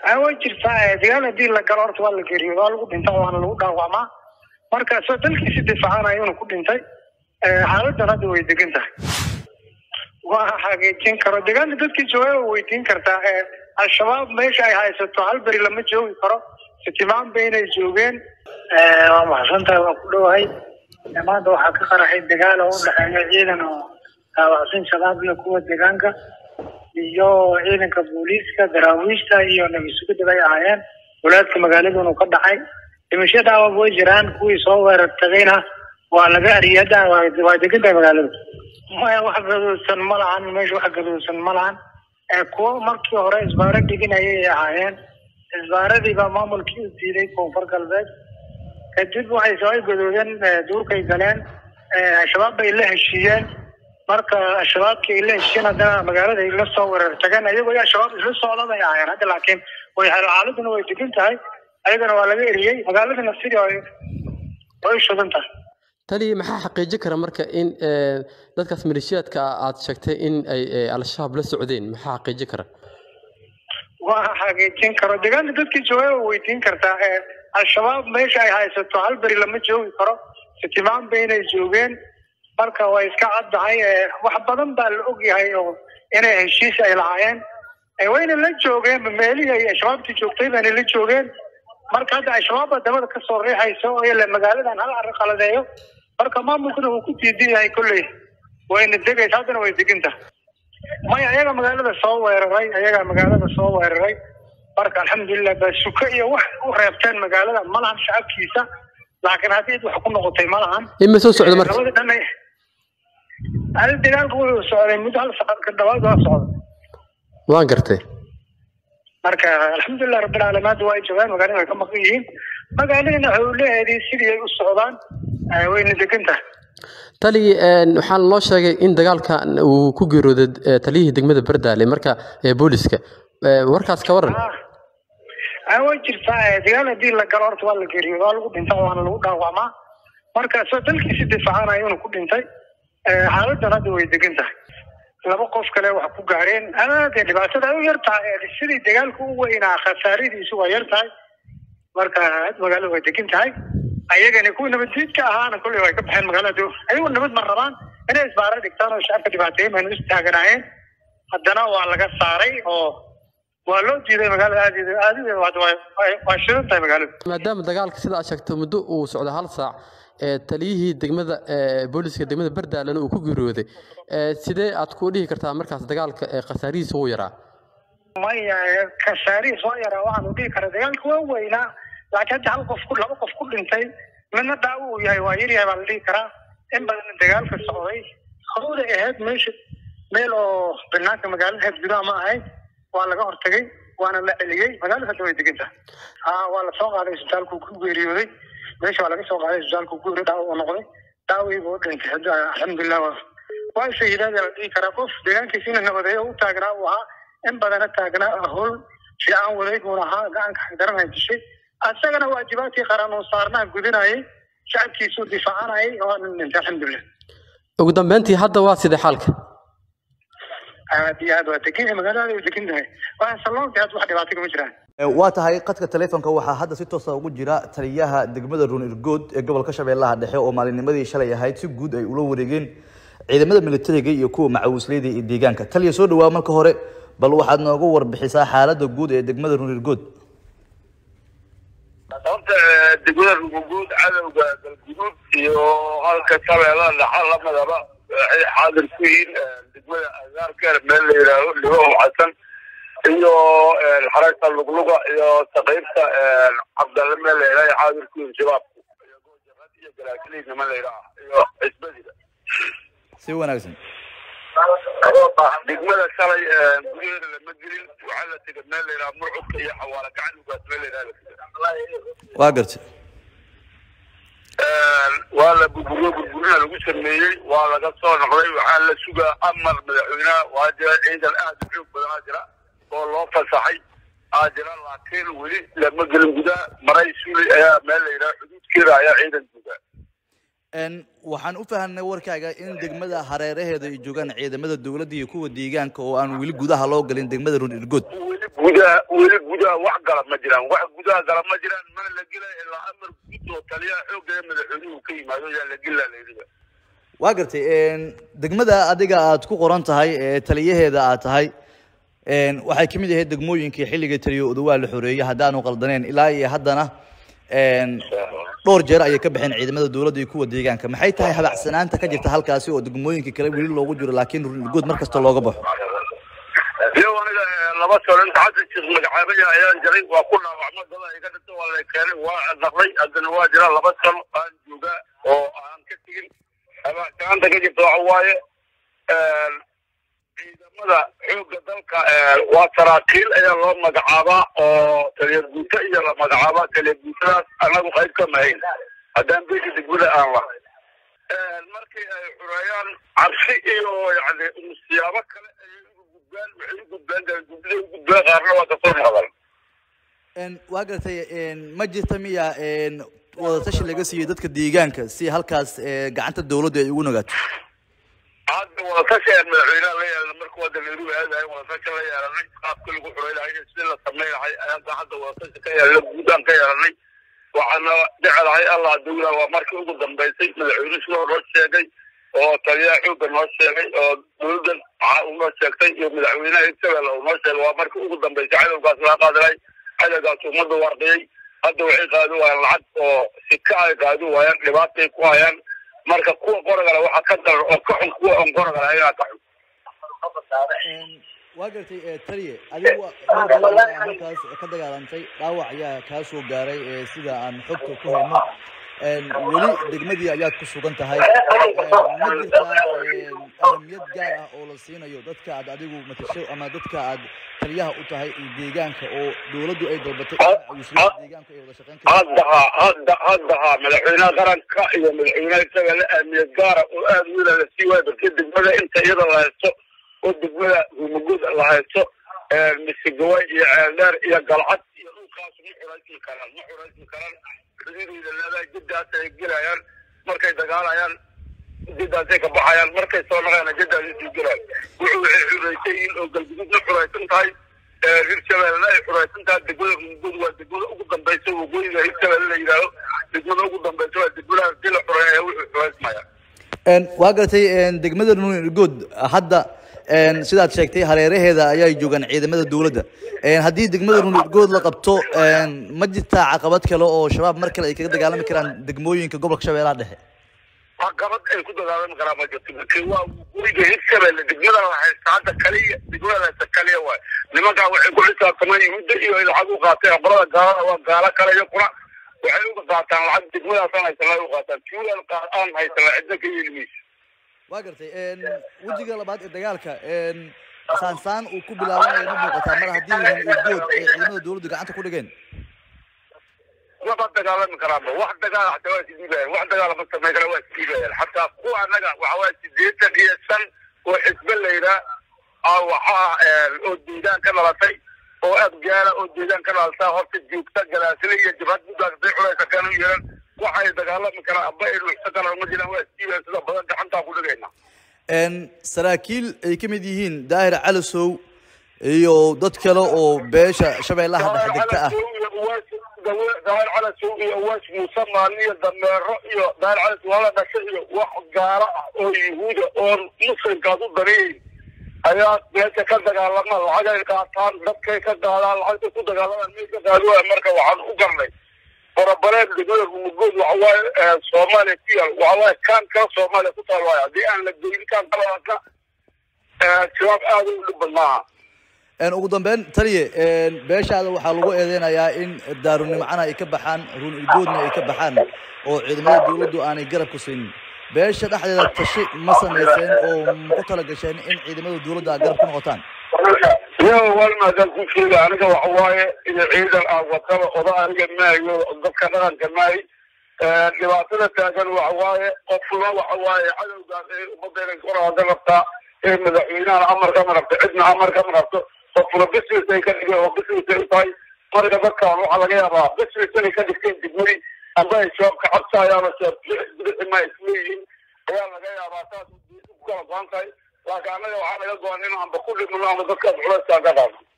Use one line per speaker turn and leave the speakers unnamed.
way jirtaa dagaal hadii la galo horta waa la geeriyo waa lagu dhinta waana lagu dhaawacmaa marka soo dalkiisi difaacanayo inuu ku dhintay xaaladan hadda way degan tahay waa xaqiijin karo degaanka dadkii jooga waa weydiin kartaa al-shabaab meesha ay haysato hal beri lama joogi karo sitimaan ba inay joogeen waa maxsantahay waa ku dhowahay maanta waxaa ka qaraxay dagaal oo udhexeeya ciidan oo dhaawacsan shabaab iyo kuwa deegaanka iyo ciidanka booliiska daraawiishta iyo nabisugida bay ahaayeen walaadka magaaladunu ka dhacay dhimasho dhaawab way jiraan kuwii soo weerar tagayna waa laga ariyada waa degan tahay magaalada maya wax gaduudsan ma lahan meesha wax gaduudsan ma lahan kuwo markii hore isbaaro dhiginayay ahaayeen isbaaradii baa maamulkii u diiday koonfur galbeed kadib waxay soo gadoodeen duurkay galeen al-shabaab bay la heshiiyeen marka al-shabaabkii ay la heshiiyeen haddana magaalada ay la soo weerar tageen ayagoo al-shabaab isla socda bay ahaayeen hadda laakiin way xaaladuna way degan tahay ayagana waa laga eriyey magaaladana sidii way shudan tahay
tali maxaa xaqiijin kara marka in dadkaas maleeshiyaadka aad sheegtay in ay al-shabaab la socdeen maxaa xaqiijin kara
waa xaqiijin karo deegaanka dadkii jooga waa weydiin kartaa al-shabaab meesha ay haysato hal beri lama joogi karo sitimaan ba inay joogeen marka way iska caddahay wax badan baa la ogyahay oo inay heshiis ay lahaayeen wayna la joogeen meelihii ay al-shabaabtii joogtay baana la joogeen marka hadda al-shabaab wadamada kasoo riixayso ile magaaladan hal arrin qaladeeyo marka maamulkuna uu ku diidan yahay kolley wayna degaysa haddana way deginta maya ayaga magaalada soo weeraray ayaga magaalada soo weeraray marka alxamdulilah basuka iyo wax u reebteen magaalada ma lahan shacabkiisa laakiin haddii wax ku noqotay ma lahan
ima soo socda marka
labada dhan hal dagaalku wuxuu socday muddo hal saqad ka dhawaad waa socda
waan gartay
marka alxamdulilah rabbilcaalamiin hadda waa ay joogaan magaalada way ka maqan yihiin magaaladana howlaheedii sidii ay u socdaan wayna degan tahay
tali waxaan loo sheegay in dagaalka uu ku geerooday taliyihii degmada bardaale marka booliska warkaas ka waran
way jirtaa dagaal hadii la galo horta waa la geeriyo waa lagu dhinta waana lagu dhaawacmaa marka soo dalkiisi difaacanayo inuu ku dhintay xaaladan hadda way degan tahay laba qof kale wax ku gaareen aada dhibaatada ay u yar tahay sidii dagaalku u weynaa khasaaradiisu waa yar tahay marka magaalada way degan tahay ayagana kuwii nabaddiidka ahaana kolley way ka baxeen magaalada ayagu nabad ma rabaan inay isbaaro dhigtaan oo shacabka dhibaateeyen bayna istaaganaayeen haddana waa laga saaray oo waa loo diiday magaalada aad aad waa shidan tahay magaalada
maadaama dagaalka sida aad sheegto muddo uu socdo hal saac taliyihii degmada booliska degmada bardaalena uu ku geeriyooday sidee aad ku dhihi kartaa markaas dagaalka khasaarihiisa wuu yaraa
maya khasaarihiis waa yaraa waxaanu dhihi karaa dagaalka waa weynaa laakiin hadda hal qof ku laba qof ku dhintay midna dhaawo uu yahay waa yaryahay baa la dhihi karaa in badan dagaalka socday hawda ahayd meesha meel oo banaanka magaalada ahayd gudaha ma ahayd waa laga hortagay waana la celiyey magaalada hadda way degan tahay ha waa lasoo qaaday isbitaalku ku geeriyooday meesha waa laga soo qaaday isbitaalku ku geeriyo dhaawo uu noqday dhaawii buu dhintay hadda alxamdulilah waa shahiidaada la dhihi karaa qof deegaankiisina nabadeeyo u taagnaa uu ahaa in badana taagnaa howl fiican waday buuna ahaa gacanka xagdaranay dishay asagana waajibaadkii qaran uu saarnaa gudinayay shacabkiisuu difaacanayay waana dhintay alxamdulilah
ugu dambeyntii hadda waa sidee xaalka
aad iyo aad waa degan yahay magaalada way degan tahay waa saloonka hadda wax dhibaato kama jiraan
waa tahay qadka taleefonka waxaa hadda si toosa ugu jira taliyaha degmada run irgood ee gobolka shabeellaha dhexe oo maalinimadii shalay ahayd si guud ay ula wareegeen ciidamada militariga iyo kuwa macawisleyda iyo deegaanka taliya soo dhawaa marka hore bal waxaad nooga warbixisaa xaalada guud ee degmada run irgood
horta degmada ruguguud cadowga galguduud iyo halka shabeellada dhaxa lamadaba waxay xaadir ku yihiin degmada agaarkeer meel la yidhaaho libaho xasan iyo xaragta lugluga iyo saqiibta cabdalle meel la yidhaha xaadir ku yihiin shabaabku iyo goojabad iyo galaakiliid niman la yidhaha iyo cisbadiga
si wanaagsan
degmada shalay gudaheeda lama gelin waxaa la tegay meel la yidhaha murcubka iyo xawaala gacan ugaas meel la yidhaha la tegay
waa gartay
waa la burburiyo burburina lagu sameeyey waa laga soo noqday waxaa la sugaa amar madaxweynaha waa jira ciidan aad u xoog badan aa jira oo loo fasaxay aa jira laakiin weli lama gelin gudaha maray suuley ayaa meel la yidhaha xuduudkeeda ayaa ciidan jooga
waxaan u fahanay warkaaga in degmada hareeraheeda ay joogaan ciidamada dowladda iyo kuwa deegaanka oo aan weli gudaha loo galin degmada run irgood
weli gudaha weli gudaha wax gala ma jiraan wax gudaha gala ma jiraan mana la gelaya ilaa amar guud oo taliyaha xoogga ee madaxweynuhu ka yimaado yaa la gelaa layidhiba
waa gartay degmada adiga aad ku qoran tahay ee taliyaheeda aad tahay waxay kamid ahayd degmooyinkii xilligii taliyo odawaa la xoreeyey haddaanu qaldaneen ilaa iyo haddana dhowr jeer ayay ka baxeen ciidamada dowladda iyo kuwa deegaanka maxay tahay habacsanaanta ka jirta halkaasi oo degmooyinka kale weli loogu jiro laakiin runirgood mar kasta looga baxo
iyo aniga laba sano inta xasan sheekh magacaabaya ayaan jiray waa ku dhaawacma dada iga dhinta waa la keenay waa naqlay haddana waa jira laba sano aan joogaa oo aan ka tegin habacsanaanta ka jirta waxa waaye ciidamada xoogga dalka waa saraakiil ayaa loo magacaabaa oo taliya guuto iyo la magacaabaa taliya guutadaas anagu qayb ka mahayn haddaan beesha degmada aan lahay markii ay xureeyaan cabsi iyo yani siyaabo kale ayay ugu gudbaan waxay u gudbaan gudbida u gudbaan qaarna waa kasoo noqdaan
waa gartay ma jirta miya wadatashi laga siiyey dadka deegaanka si halkaas gacanta dowladda ay ugu nagaato
hadda wadatashi aan madaxweynaha la yeelana marka waa dameeruhu aadahay wadatashi la yeelanay qaabka lagu xurey lahay iyo sidii la samey lahay ayaan hadda wadatashi ka yeelanay guudaan ka yeelanay waxaana jecelahay allah dawla waa markii ugu dambaysay madaxweyne sidoo noo sheegay oo taliyaha xoogga noo sheegay oo dowladdan waxaa uu noo sheegtay iyo madaxweynaha hirshabelle uu noo sheegay waa markii ugu dambaysay cadowgaas laga qaadilay cadowgaas ummadda wardiyey hadda waxay qaadi waayaan lacag oo sika ay qaadi waayaan dhibaatay ku hayaan marka kuwa qoragale waxaa ka daran oo ka xun kuwa on qoragale ayagaa ka xun
waa gartay taliye adigu dhowr goor ayaa halkaas ka dagaalantay dhaawac ayaa kaa soo gaaray sida aan xogta ku hayno weli degmadii ayaad ku sugan tahay ma jirtaa ahamiyad gaar ah oo la siinayo dadka aad adigu matasho ama dadka aad taliyaha u tahay iyo deegaanka oo dowladdu ay dalbatay in deegaanka ay wada shaqeyn
hadda ha hadda hadda ha madaxweynaha qaranka iyo madaxweynaha hirshabelle ahmiyad gaara oo aada wiila la sii waayo dadka degmada inta iyada la haysto oo degmada rumagud la haysto misigaway iyo ceeldheer iyo galcad iyo dhulkaas ma xuraysmi karaan ma xuraysmi karaan xuduudeyda leedahay jiddaas ay gelayaan markay dagaalayaan jiddaasay ka baxayaan markay soo naqayaan jiddaasay sii gelayaan wuxuu waxay xuraysan yihiin oo galgududna xuraysan tahay hirshabelle ay xuraysan tahay degmada rumagud waa degmada ugu dambaysa waqooyiga hirshabelle la yidhaaho degmada ugu dambaysa waa degmadahaas dii la xureeya wuxuu xuraysmaya
waa gartay degmada runirgood hadda sidaad sheegtay hareeraheeda ayay joogaan ciidamada dowladda haddii degmada runirgood la qabto ma jirtaa caqabad kale oo shabaab mar kale ay kaga dagaalami karaan degmooyinka gobolka shabeellaha dhexe
caqabad ay ku dagaalami karaan ma jirto markii waa guriga hirshabelle degmada la haysta hadda kaliya degmada la haysta kaliya waay nimankaa waxay ku xisaabtamaan yuhuudda iyo ay lacag u qaateen qolada gaalada waa gaalo kale iyo kuna waxay uga qaataan lacag degmadaasaan haysan u qaataan tuulan aan haysan cidna ka yeeli mayso
waa gartay wejiga labaad ee dagaalka saansaan uu ku bilaabanayo ma muuqataa mar haddii runirgood ay ciidamada dowladdu gacanta ku dhigeen
waba dagaalami karaanba wax dagaal hataa waa isdhiibayaan wax dagaal ma samayn kara waa isdhiibayaan xataa kuwa annaga waxa waa sideetan iyo shan oo xisbe layidhaa waxaa oo deegaan ka dhalatay oo aad gaala oo deegaan ka dhalata horta joogta galaasile iyo jabhad muddaas day culaysa kan u yeelan waxay dagaalami karaan amba ay nuxsa karaan ma jiraan waa isdhiibayaan sida badan gacantaa ku dhigayna
saraakiil ay ka mid yihiin daahir calisow iyo dad kale oo beesha shabeellaha dhex degta ah
daahir calasow iyo waas muuse maalin iyo dameero iyo daahir calas wala dhasha iyo wax gaalo ah oo yuhuuda oo muslimkaas u daneeyayn ayaa meesha ka dagaalama lacagay qaataan dadkay ka qaadaan lacagtay ku dagaalamaan meel ka qaadi waaya marka waxaan u garnay barabareed degmada rumagood waxa waaye soomaaliya ku yaal waxa waaye kaan kala soomaaliya ku taal waayo haddii aan la goyin kaan kalaaka shabaab aada u dhib badnaaha
ugu dambeyn taliye beeshaada waxaa lagu eedeynayaa in daarunimcana ay ka baxaan run irgoodna ay ka baxaan oo ciidamada dowladdu aanay garab ku siinin beesha dhexdeeda tashi ma samayseen oo maku tala gasheen in ciidamada dowladda garab ku noqotaan
yo walmaadaan ku sheega aniga waxa waaye iyo ciidan aan wataba oda aniga maayo dadka dhaqanka maayo dhibaatada taagan waxa waaye qofna waxa waaye cadowgaas ee ummadayna koraaga rabtaa ee madaxweynaha amar kama rabto cidna amar kama rabto qofna business ay ka dhigeen oo business ay u tahay marka dadkaan waxaa laga yaabaa business inay ka dhigteen degmadi amba ay shabaab ka cabsayaan oo shabaab bixi ma isleeyihiin ayaa laga yaabaa saas ku kala go-an tahay laakiin annaga waxaa laga go-an in amba ku dhimano ama dadkaas culayskaan ka qaadno